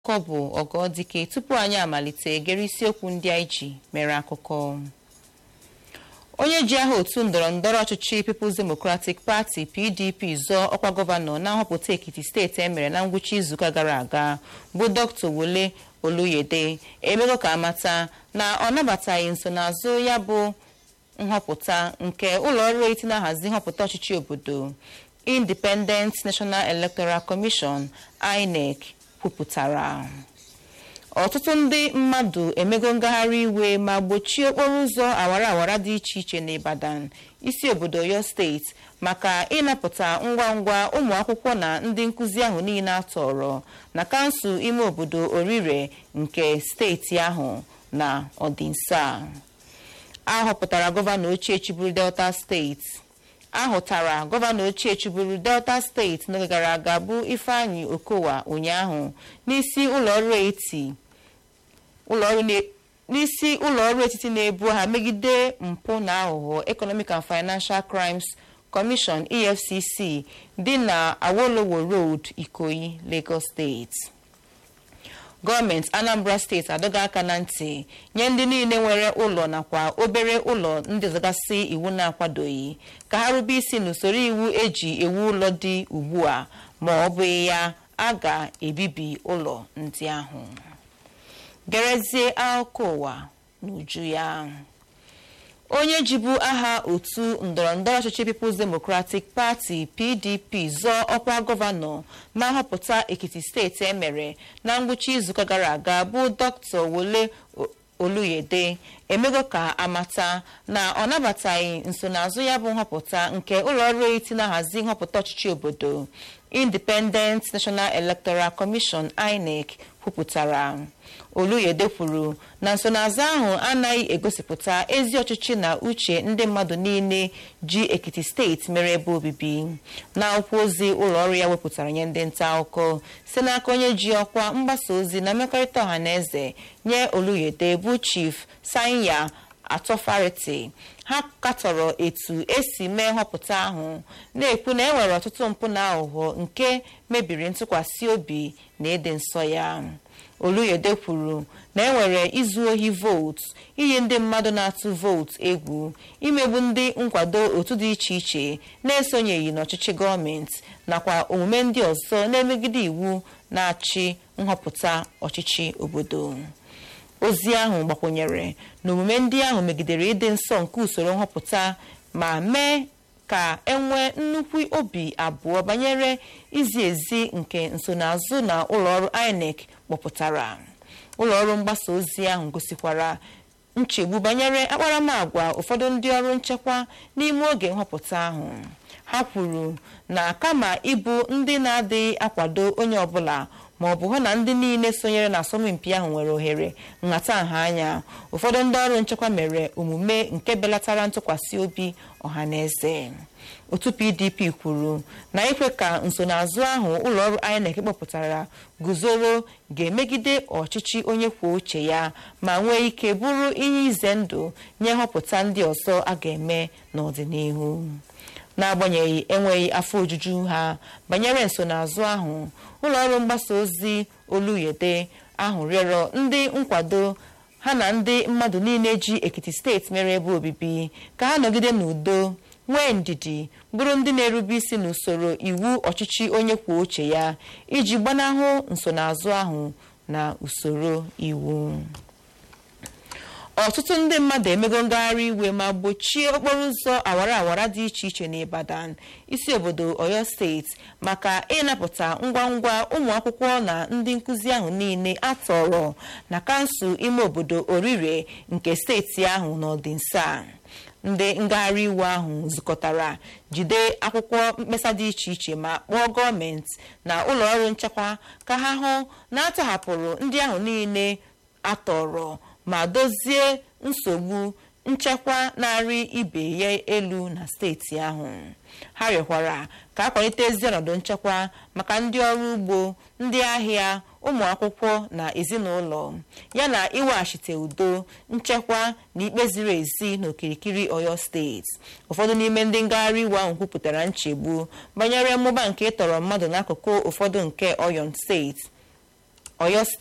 akụkọ bụ ọgọdike tupu anyị amalite gere isiokwu ndị anyị ji mere akụkọ onye ji aha otu ndọrọndọrọ ọchịchị People's Democratic Party PDP zọọ ọkwa gọvanọ na nhọpụta Ekiti steeti emere na ngwụcha izuụka gara aga bụ Dr. Wole Oluyede emego ka amata na ọ nabataghị nsonaazụ ya bụ nhọpụta nke ụlọọrụ eti na-ahazi nhọpụta ọchịchị obodo Independent National Electoral Commission INEC kwupụtara ọtụtụ ndị mmadụ emego ngagharị iwe ma gbochie okporo ụzọ awara awara dị iche iche n'Ibadan isi obodo Oyo steeti maka ịnapụta ngwa ngwa ụmụ akwụkwọ na ndị nkụzi ahụ niile atọrọ na kansụl ime obodo Orire nke steeti ahụ na ọdịnsa a họpụtara gọvanọ ochie chịburu Delta steeti ahụtara gọvanọ ochie chịburu Delta steeti n'oge gara aga bụ Ifeanyi Okowa ụnyaahụ n'isi ụlọọrụ eti n'isi ụlọọrụ etiti na-ebu ha megide mpụ na aghụghọ Economic and Financial Crimes Commission EFCC dị na Awolowo Road Ikoyi Lagos steeti gọọmenti Anambra steeti adọga aka na ntị nye ndị niile nwere ụlọ nakwa obere ụlọ ndị ọzọgasị iwu na-akwadoghị ka ha rube isi n'usoro iwu eji ewu ụlọ dị ugbu a ma ọ bụghị ya a ga-ebibi ụlọ ndị ahụ gerezie akụkọ ụwa n'uju ya onye jibu aha otu ndọrọndọrọ ọchịchị People's Democratic Party PDP zọọ ọkwa gọvanọ na nhọpụta Ekiti steeti emere na ngwụcha izuụka gara aga bụ Dr. Wole Oluyede emego ka amata na ọ nabataghị nsonaazụ ya bụ nhọpụta nke ụlọọrụ eti na-ahazi nhọpụta ọchịchị obodo Independent National Electoral Commission INEC kwupụtara Oluyede kwuru na nsonaazụ ahụ anaghị egosipụta ezi ọchịchị na uche ndị mmadụ niile ji Ekiti steeti mere ebe obibi na akwụkwọ ozi ụlọọrụ ya wepụtara nye ndị nta akụkọ site n'aka onye ji ọkwa mgbasa ozi na mmekọrịta ọha na eze nye Oluyede bụ Chief Sanya Atọfariti ha katọrọ etu esi mee nhọpụta ahụ na-ekwu na e nwere ọtụtụ mpụ na aghụghọ nke mebiri ntụkwasị obi na ịdị nsọ ya Oluyede kwuru na enwere izu ohi vootu iyi ndị mmadụ na-atụ vootu egwu imegbu ndị nkwado otu dị iche iche na-esonyeghị n'ọchịchị gọọmenti nakwa omume ndị ọzọ na-emegide iwu na-achị nhọpụta ọchịchị obodo ozi ahụ gbakwụnyere na omume ndị ahụ megidere ịdị nsọ nke usoro nhọpụta ma mee ka enwee nnukwu obi abụọ banyere izi ezi nke nsonaazụ na ụlọọrụ INEC kpọpụtara ụlọọrụ mgbasa ozi ahụ gosikwara nchegbu banyere akparamagwa ụfọdụ ndị ọrụ nchekwa n'ime oge nhọpụta ahụ ha kwuru na kama ịbụ ndị na-adịghị akwado onye ọbụla ma ọ bụ hụ na ndị niile sonyere na asọmpi ahụ nwere ohere nhatanha anya ụfọdụ ndị ọrụ nchekwa mere omume nke belatara ntụkwasị obi ọha na eze otu PDP kwuru na ikwe ka nsonaazụ ahụ ụlọọrụ INEC kpọpụtara guzoro ga-emegide ọchịchị onye kwuo uche ya ma nwee ike bụrụ ihe ize ndụ nye nhọpụta ndị ọzọ a ga-eme n'ọdịnihu n'agbanyeghị enweghị afọ ojuju ha banyere nsonaazụ ahụ ụlọọrụ mgbasa ozi Oluyede ahụ rịọrọ ndị nkwado ha na ndị mmadụ niile ji Ekiti steeti mere ebe obibi ka ha nọgide n'udo nwee ndidi bụrụ ndị na-erube isi n'usoro iwu ọchịchị onye kwuo uche ya iji gbanahụ nsonaazụ ahụ na usoro iwu ọtụtụ ndị mmadụ emego ngagharị iwe ma gbochie okporo ụzọ awara awara dị iche iche n'Ibadan isi obodo Oyo steeti maka ịnapụta ngwa ngwa ụmụ akwụkwọ na ndị nkụzi ahụ niile atọrọ na kansụl ime obodo Orire nke steeti ahụ n'ọdịnsa ndị ngagharị iwe ahụ zukọtara jide akwụkwọ mkpesa dị iche iche ma kpọọ gọọmenti na ụlọ ọrụ nchekwa ka ha hụ na atọhapụrụ ndị ahụ niile atọrọ ma dozie nsogbu nchekwa na-arị ibe ya elu na steeti ahụ ha rịọkwara ka akwalite ezi ọnọdụ nchekwa maka ndị ọrụ ugbo ndị ahịa ụmụ akwụkwọ na ezinụlọ yana iweghachite udo nchekwa na ikpe ziri ezi n'okirikiri Oyo steeti ụfọdụ n'ime ndị ngagharị iwe ahụ kwupụtara nchegbu banyere mmụba nke ịtọrọ mmadụ n'akụkụ ụfọdụ nke Oyo steeti oyo